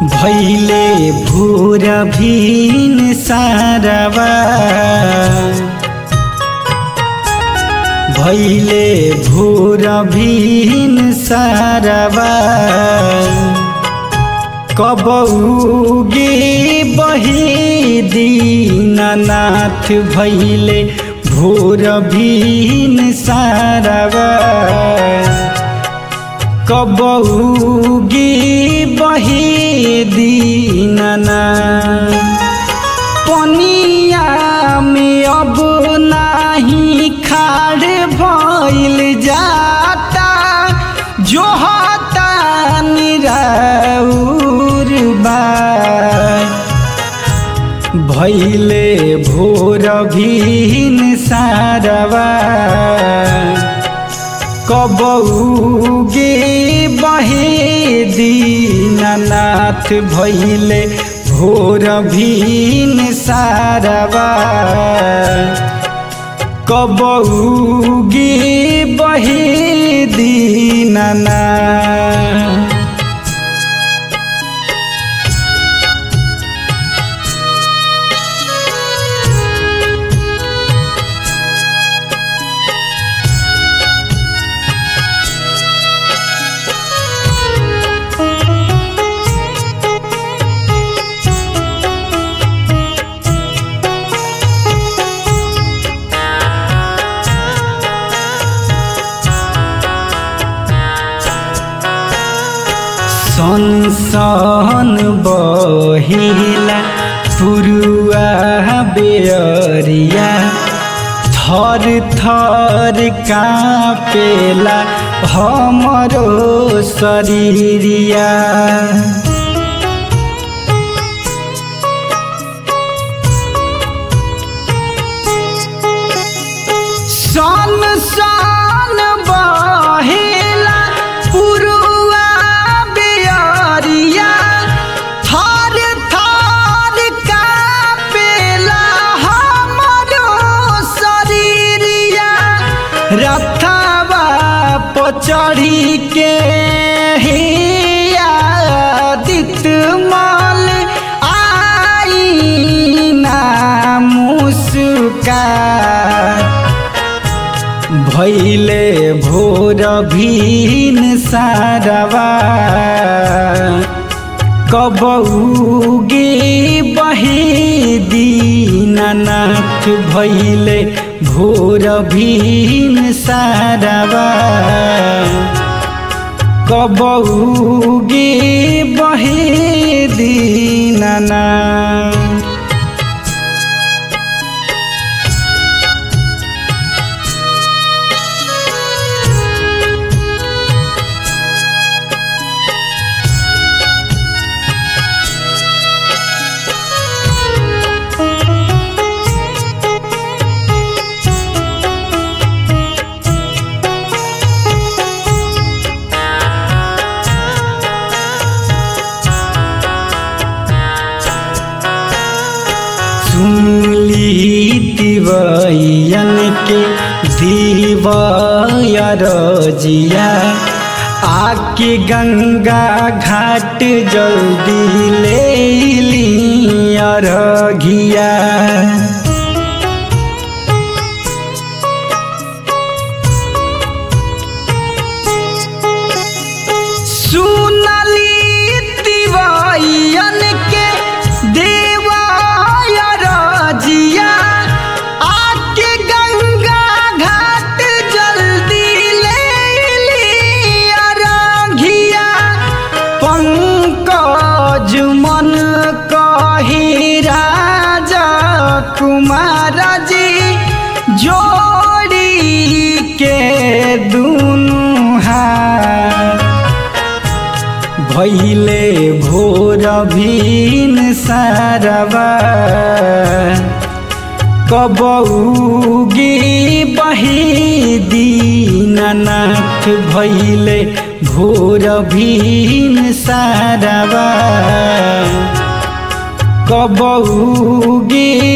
भैले भूर भीन सारवा भैले भूर भीन सारवा कबौगे बहे दीननाथ भैले भोर भीन सारवा कबौगे बहे दीननाथ पनिया में अब नाही खाड़ भइल जाता जो हता निराउर बा भैले भोर भीन सारवा कबौगे बहे दीननाथ भैले भोर भीन सारवा कबौगे बहे दीननाथ सनसन बहिला पुरुआ बेअरिया थर थर कापेला हमरो शरीरिया सन सन बहेला पुरुआ बेअरिया थर थर कापेला हमरो शरीरिया रथवा पचढ़ी के हिया दित मल आई ना मुस्का भैले भोर भीन सारवा कबौगे बहे दीननाथ भैले भोर भीन सारवा कबौगे बहे दीननाथ सुनली तिवैयन के दीवाया रजिया आके गंगा घाट जल्दी ले लिया रघिया सुनली तिवैयन के देवाया रजिया आके गंगा घाट जल्दी ले लिया रघिया पंकज मन कही राजा कुमार जी जोड़ी के दुनु हाथ भैले भोर भीन सारवा कबौगे बहे दीननाथ भैले भोर भीन सारवा कबौगे